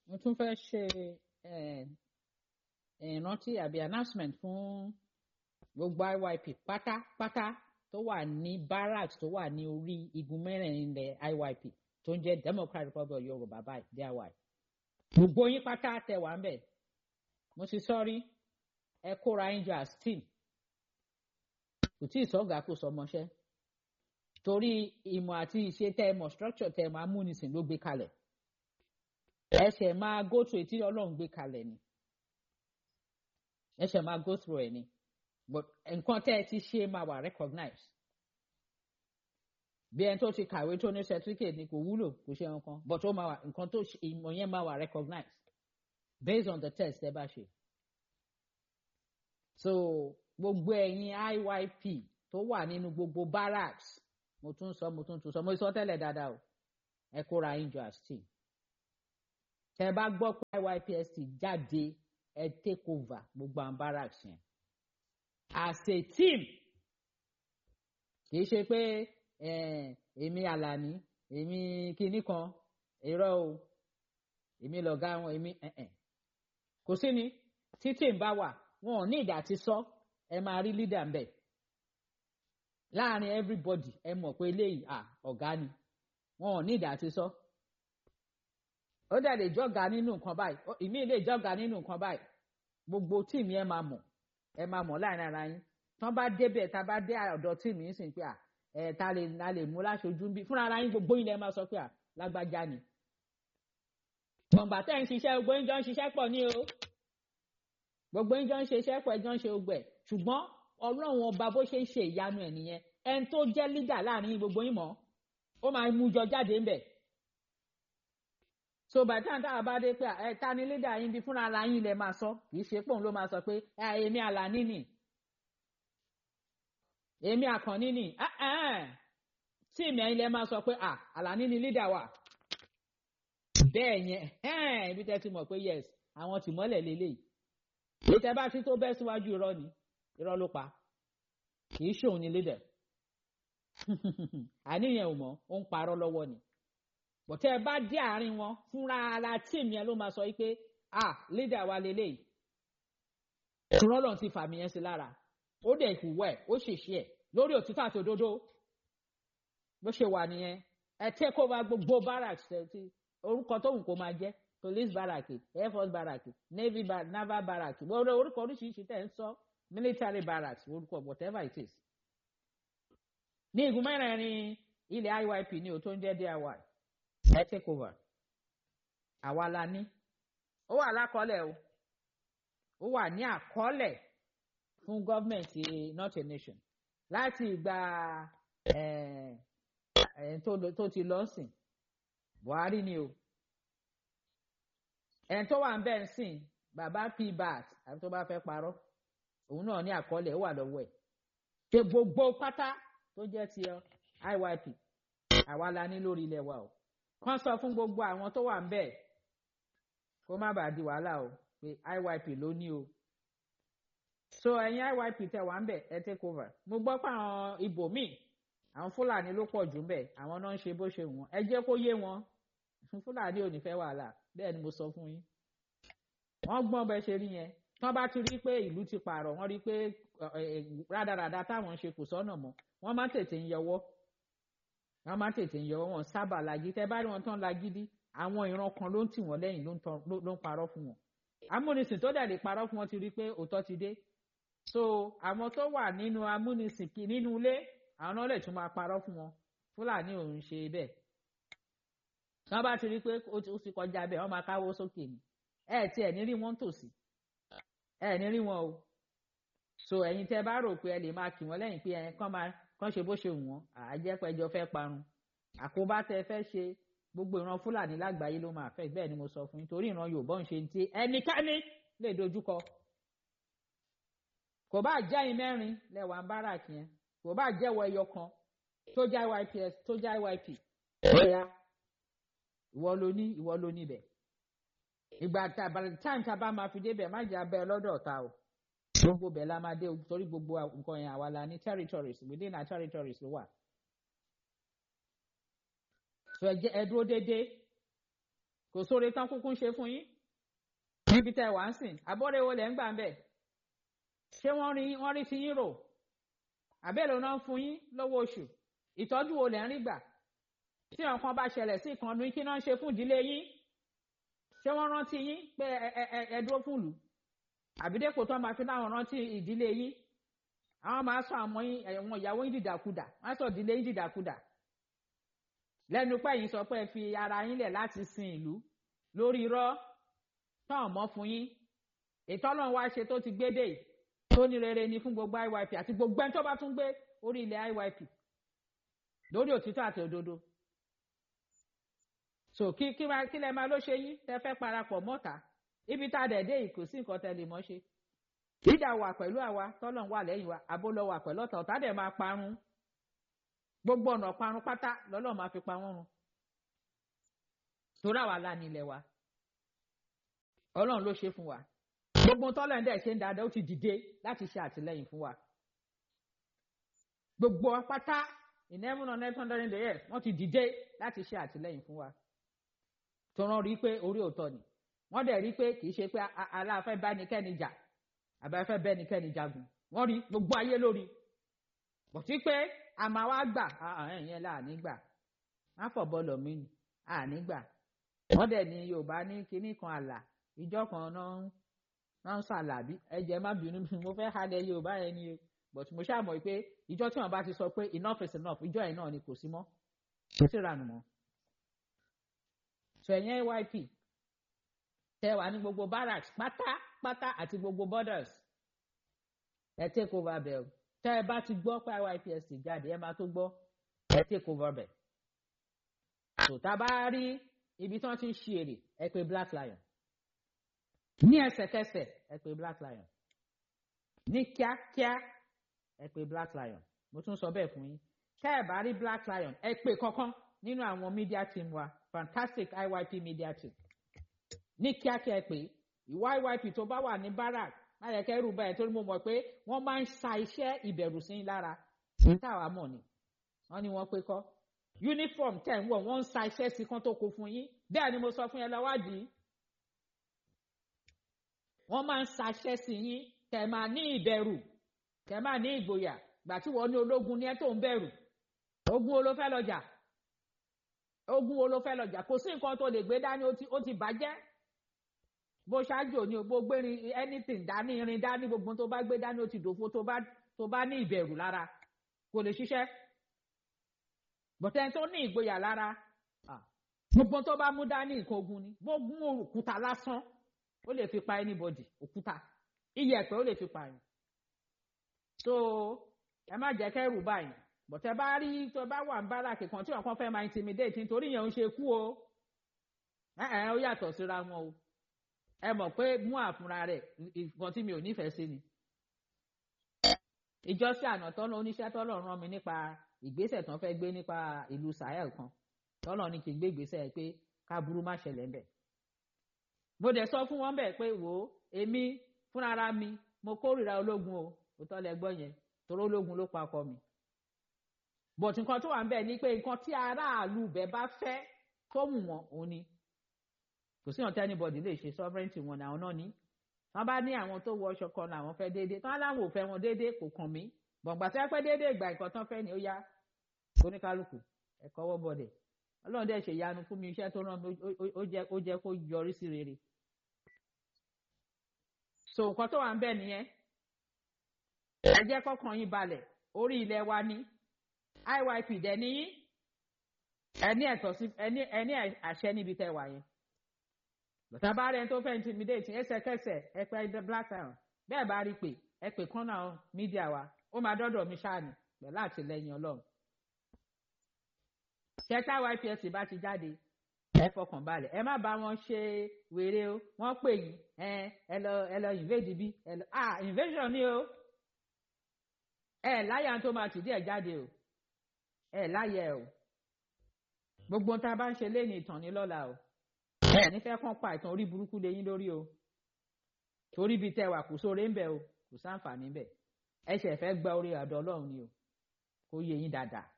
mo tún fẹ́ ṣe ìrántí àbí announcement fún gbogbo IYP pátápátá tó wà ní barracks tó wà ní orí igun mẹ́rẹ̀ẹ̀rin ilẹ̀ IYP tó ń jẹ́ Democratic Republic of Yorùbá báyìí DIY gbogbo yín pátá tẹ wà ń bẹ̀ mo ti sọ́rí ẹ kóra yín jọ as team kò tí ì sọ́gà kó sọmọṣẹ́ torí ìmọ̀ àti ìṣe tẹ́ ẹ mọ̀ structure tẹ́ ẹ máa múnisìn ló gbé kalẹ̀ ẹsẹ̀ máa go through etí ọlọ́run gbé kalẹ̀ ni ẹsẹ̀ máa go through ẹ̀ ni but nǹkan tẹ́ ẹ ti ṣe máa wà recognize bí ẹni tó ti kàwé tó ní certificate ni kò wúlò kò ṣe nǹkan but ó máa wà nǹkan tó ìmọ̀ yẹn máa wà recognize based on the test ẹ bá ṣe so gbogbo ẹ̀yin IYP tó wà nínú gbogbo barracks mo tún sọ mo tún tún sọ mo sọ tẹ́lẹ̀ dáadáa o ẹ kóra yín jọ as team tẹ bá gbọ́ pé IYPST jáde ẹ take over gbogbo àwọn barracks yẹn as a team kì í ṣe pé èmi Àlàní èmi kinní kan irọ́ o èmi lọ̀gá wọn èmi kò sí ni tí team bá wà wọn ò ní ìdá ti sọ ẹ máa rí leader ń bẹ̀ láàrin everybody ẹ mọ̀ pé eléyìí ọ̀gá ni wọn ò ní ìdá ti sọ. So ó dẹ̀ lè jọ́ga nínú nǹkan báyìí ìmí lè jọ́ga nínú nǹkan báyìí gbogbo tíìmù ẹ máa mọ̀ ẹ máa mọ̀ láàrin ara yín tán bá débẹ̀ tá a bá dé ọ̀dọ̀ tíìmù yín sìn pé à ẹ ta lè ta lè mú láṣojú bí fúnra ara yín gbogbo yín lẹ máa sọ pé à lágbájá ni. gbọ̀ngbà tẹ́ ń ṣiṣẹ́ gbogbo yín jọ ń ṣiṣẹ́ pọ̀ ní o gbogbo yín jọ ń ṣiṣẹ́ pọ̀ ẹ jọ ń ṣe ogbẹ̀ ṣùgbọ́n ọlọ́run ọba bó ṣe ń ṣe ìyanu ẹ̀ nìyẹn ẹni tó jẹ́ lídà láàrin gbogbo yín mọ̀ ó máa mú jọ jáde ńbẹ̀ so by the time tá a bá dé pé ẹ ta ni leader yín bí fúnra ara yín lẹ máa sọ kì í ṣe pòun ló máa sọ pé èmi Àlàní nì èmi Àkànní nì tí èmi ẹ̀yin lẹ máa sọ pé Àlàní ni leader wa bẹ́ẹ̀ yẹn ibi tẹ́ ti mọ̀ pé yes àwọn tìmọ́lẹ̀ lélẹ́yìí èyí tẹ́ bá ti tó bẹ́ síwájú irọ́ ni irọ́ ló pa kì í ṣòun ni leader àníyàn ò mọ̀ ó ń parọ́ lọ́wọ́ ni bọ̀tẹ́ ẹ bá dé àárín wọn fúnra ara tíìmù yẹn ló máa sọ pé ah leader wa lélẹ́yìí rọ́lọ̀ ti fàmì yẹn sí lára ó dẹ̀ ìhùwẹ̀ ó ṣèṣe ẹ̀ lórí òtítọ́ àti òdodo bó ṣe wà nìyẹn ẹ take over gbogbo barracks ti orúkọ tóun kò máa jẹ́ police barrack air force barrack navy bar naval barrack gbogbo orúkọ oríṣiríṣi tẹ̀ ń sọ military barracks orúkọ whatever it is. ní igun mẹ́rẹ̀ẹ̀rin ilẹ̀ IYP ní o tó ń jẹ́ DIY ẹ take over àwa la ní ó wà lákọọ́lẹ̀ o ó wà ní àkọọ́lẹ̀ fún gọ́ọ̀mẹ̀ntì not a nation láti ìgbà tó ti lọ sìn Buhari ni o ẹni tó wà ń bẹ̀ ń sìn bàbá pbat àbí tó bá fẹ́ parọ́ òun náà ní àkọọ́lẹ̀ ó wà lọ́wọ́ ẹ̀ ṣe gbogbo pátá tó jẹ́ ti IYP àwa la ní lórí ilẹ̀ wa o kàn sọ fún gbogbo àwọn tó wà ń bẹ̀ kó má bàa di wàhálà o pé IYP ló ní o so ẹ̀yin IYP tẹ wà ń bẹ̀ ẹ take over mo gbọ́ pé àwọn ibòmíì àwọn Fúlàní ló pọ̀ jù ń bẹ̀ àwọn náà ń ṣe bó ṣe wọ́n ẹ jẹ́ kó yé wọn Fúlàní ò ní fẹ́ wàhálà bẹ́ẹ̀ ni mo sọ fún yín wọ́n gbọ́n bẹ́ẹ̀ ṣe rí yẹn tán bá ti rí pé ìlú ti pààrọ̀ wọ́n rí pé rádaràda táwọn ń ṣe kò sọ́nà mọ́ wọ́n máa tètè ń yọwọ́ wọ́n máa tètè ń yọwọ́ wọn sábà lagi tẹ́ bá rí wọn tán lagídí àwọn ìran kan ló ń tì wọ́n lẹ́yìn ló ń parọ́ fún wọn amúnisìn tó dẹ̀ lè parọ́ fún wọn ti rí pé òótọ́ ti dé so àwọn tó wà nínú amúnisìn nínú ilé àwọn náà lè tún máa parọ́ fún wọn Fúlàní ò ń ṣe bẹ́ẹ̀ wọ́n bá ti rí pé ó ti kọjá bẹ́ẹ̀ wọ́n máa káwọ́ sókè ni ẹ tí ẹ ní rí wọn tòsí ẹ ní rí wọn o so ẹ̀yin tẹ́ bá rò pé ẹ lè máa kì wọ́n lẹ́yìn pé ẹ kàn máa kàn ṣe bó ṣe wù wọ́n àjẹpẹjọ fẹ́ parun àkóbá tẹ́ fẹ́ ṣe gbogbo ìran Fúlàní lágbàáyé ló máa fẹ́ bẹ́ẹ̀ ni mo sọ fún yín torí ìran Yorùbá ń ṣe ti ẹnikẹ́ni lè dojúkọ kò bá jẹ́ ẹ̀yin mẹ́rin lẹ́wà ń bára kí yẹn kò bá jẹ́wọ́ ẹyọ kan tó já YPS tó já YP bóyá ìwọ ló ní ìwọ ló níbẹ̀ ìgbà tá by the time tá a bá máa fi débẹ̀ má jẹ́ abẹ́ lọ́dọ̀ ọ̀tá o gbogbo bẹ̀ la máa dé torí gbogbo nǹkan yẹn àwa la ní territories within our territories ló wà. so ẹ jẹ́ ẹ dúró déédéé kò sóore tán kúkú ń ṣe fún yín níbi tẹ́ wà ń sìn abọ́rẹ́ wo lẹ̀ ń gbà ń bẹ̀ ṣé wọ́n rí wọ́n rí ti yín rò àbẹ́lẹ̀ náà ń fún yín lọ́wọ́ oṣù ìtọ́jú wo lẹ̀ ń rí gbà tí nǹkan bá ṣẹlẹ̀ sí ìkànnì kí náà ń ṣe fún ìdílé yín ṣé wọ́n rántí yín pé ẹ ẹ ẹ dúró fún ìlú àbídẹ́pò tó máa fi láwọn rántí ìdílé yín àwọn máa sọ àmọ́ yín ẹ̀wọ̀n ìyàwó yín dìdàkudà wọ́n á sọ ìdílé yín dìdàkudà lẹ́nu pẹ́ yín sọ pé ẹ fi ara yín lẹ̀ láti sin ìlú lórí irọ́ tán mọ́ fún yín ètò ọlọ́run wá ṣe tó ti gbé dé yìí tó ní rere ni fún gbogbo IYP àti gbogbo ẹni tó bá tún gbé orí ilẹ̀ IYP lórí òtítọ́ àti òdodo so kí kí máa kí lẹ máa ló ṣe yín tẹ fẹ́ parapọ̀ mọ́ta ibi tá a dẹ̀ dé yìí kò sí nǹkan tẹ lè mọ́ ṣe ìdá wà pẹ̀lú àwa tọ́lọ́run wà lẹ́yìn wa àbó lọ wà pẹ̀lú ọ̀tá ọ̀tá dẹ̀ máa parun gbogbo ọ̀nà parun pátá lọ́lọ́run máa fi pa wọ́n run torí àwa la ní ilẹ̀ wa ọlọ́run ló ṣe fún wa gbogbo tọ́lẹ̀ ń dẹ̀ ṣe ń dáadáa ó ti dìde láti ṣe àtìlẹ́yìn fún wa gbogbo pátá in heaven on earth under the earth wọ́n ti dìde láti ṣe àtìlẹ́yìn fún wa tó rán rí pé orí òótọ́ ni wọ́n dẹ̀ rí pé kì í ṣe pé aláàfẹ́ bá nìkẹ́ni jà àbáfẹ́ bẹ́ẹ̀ nìkẹ́ni jagun wọ́n rí gbogbo ayé lórí bọ̀tí pé àmà wa gbà ẹ̀yẹn là ní gbà má fọ̀ bọ́ọ̀lù mi ni àní gbà wọ́n dẹ̀ ní Yorùbá ní kinní kan àlà ìjọ kan náà náà ń ṣàlàbí ẹ̀jẹ̀ má bínú mo fẹ́ halẹ̀ Yorùbá yẹn ni o but mo ṣáà mọ̀ pé ìjọ tí wọ́n bá ti sọ pé enough is enough ìjọ yẹn náà ni kò sí mọ́ kò sí ìranù mọ́ so ẹ̀yẹn AYP tẹ wà ní gbogbo barracks pátápátá àti gbogbo borders ẹ take over bẹ̀ o tẹ ẹ bá ti gbọ́ pé IYPSC jáde ẹ máa tó gbọ́ ẹ take over bẹ̀ so tá a bá rí ibi tí wọ́n ti ń ṣe èrè ẹ pè Black Lion ní ẹsẹ̀kẹsẹ̀ ẹ pè Black Lion ní kíákíá ẹ pè Black Lion mo tún sọ bẹ́ẹ̀ fún yín tẹ́ ẹ bá rí Black Lion ẹ pè kankan nínú àwọn media team wa fantastic IYP media team ní kíákíá ẹ pè ìwà IYP tó bá wà ní barak má yẹ kẹ́rù báyìí torí mo mọ̀ pé wọ́n máa ń sa iṣẹ́ ìbẹ̀rù sí lára ní táwa mọ̀ ni wọ́n ní wọ́n pé kọ́ uniform tẹ̀ ń wọ̀ wọ́n ń sa iṣẹ́ sí kan tó kó fún yín bẹ́ẹ̀ ni mo sọ fún yẹn lọ́wádìí wọ́n máa ń sa iṣẹ́ sí yín kẹ́ máa ní ìbẹ̀rù kẹ́ máa ní ìgboyà gbà tí wọ́n ní ológun ní ẹ tó ń bẹ̀rù ogun wo ló fẹ́ lọ jà ogun wo ló fẹ́ lọ jà kò sí nǹkan tó lè gbé dání ó ti bàjẹ́ bó ṣáájú òní bó gbérin anything dání irin dání gbogbo tó bá gbé dání ó ti dòfo tó bá tó bá ní ìbẹ̀rù lára kò lè ṣiṣẹ́ bọ̀tẹ́ tó ní ìgboyà lára gbogbo tó bá mú dání nǹkan ogun ni gbogbo òkúta lásán ó lè fi pa anybody òkúta iyẹ̀pẹ̀ ó lè fi pa yín so ẹ má jẹ́ kẹ́rù báyìí bọ̀tẹ́ bá rí tó bá wà ń bára kìkan tí ọ̀kan fẹ́ máa intimidate nítorí yẹn ń ṣe kú o ẹ ẹ ó yàtọ̀ síra wọn o ẹ mọ̀ pé mú àfúnra rẹ̀ nǹkan tí mi ò nífẹ̀ẹ́ sí ni. ìjọsìn àná tọ́lọ́ oníṣẹ́ tọ́lọ́ rán mi nípa ìgbésẹ̀ tán fẹ́ gbé nípa ìlú Sahel kan tọ́lọ́ ní kí n gbé ìgbésẹ̀ pé káburú má ṣẹlẹ̀ ń bẹ̀. mo dẹ̀ sọ fún wọn bẹ́ẹ̀ pé wò ó èmi fúnra mi mo kórìíra ológun o òótọ́ lẹ gbọ́ yẹn torí ológun ló pa ọkọ mi. bọ̀tù nǹkan tó wà ń bẹ̀ ni pé nǹkan tí aráàlú bẹ̀ bá fẹ́ tó wù wọ́n òun ni kò sí ọ̀tẹ́ anybody lè ṣe sovereignty wọn àwọn náà ní wọn bá ní àwọn tó wọ ọṣọ kan làwọn fẹ́ déédéé tán láwọn ò fẹ́ wọn déédéé kò kàn mí gbọ̀ngbà tí wọ́n pẹ́ déédéé ìgbà nǹkan tán fẹ́ ni ó yá oníkálukú ẹ̀kọ́ wọ́ bọ̀dẹ̀ ọlọ́run dẹ̀ ṣe ìyanu fún mi iṣẹ́ tó rán mi ó jẹ́ kó yọrí sí rere so nǹkan tó wà ń bẹ̀ nìyẹn ẹ jẹ́ kọ́kàn yín balẹ̀ orí ilẹ̀ wa ní IYP dẹ̀ níyí ẹni ẹ̀tọ́ sí ẹni àṣẹ níbi tẹ́ wà yẹn bàtà bá rẹ̀ tó fẹ́ intimidate ẹsẹ̀kẹsẹ̀ ẹ pé ẹ black town bẹ́ẹ̀ bá rí pé ẹ pè kán náà mídíà wa ó máa dọ́dọ̀ mi ṣáàní pẹ̀lú àtìlẹyìn ọlọ́run. ṣẹ́tà YPS bá ti jáde ẹ fọkàn balẹ̀ ẹ má bá wọn ṣe wèrè o wọ́n pè yín ẹ ẹ lọ ẹ lọ invade bí ẹ lọ ah invasion ni o ẹ láyà tó máa tìdí ẹ jáde o ẹ láyà ẹ o gbogbo tá a bá ń ṣe lé ní ìtàn ní lọ́la o ẹ nífẹ̀ẹ́ kàn pa ìtàn orí burúkú lé yín lórí o torí bíi tẹwà kò sóore ń bẹ o kò sáǹfààní bẹ ẹ ṣẹ̀ fẹ́ gba orí àdọ́ ọlọ́run ni o kó yé yín dáadáa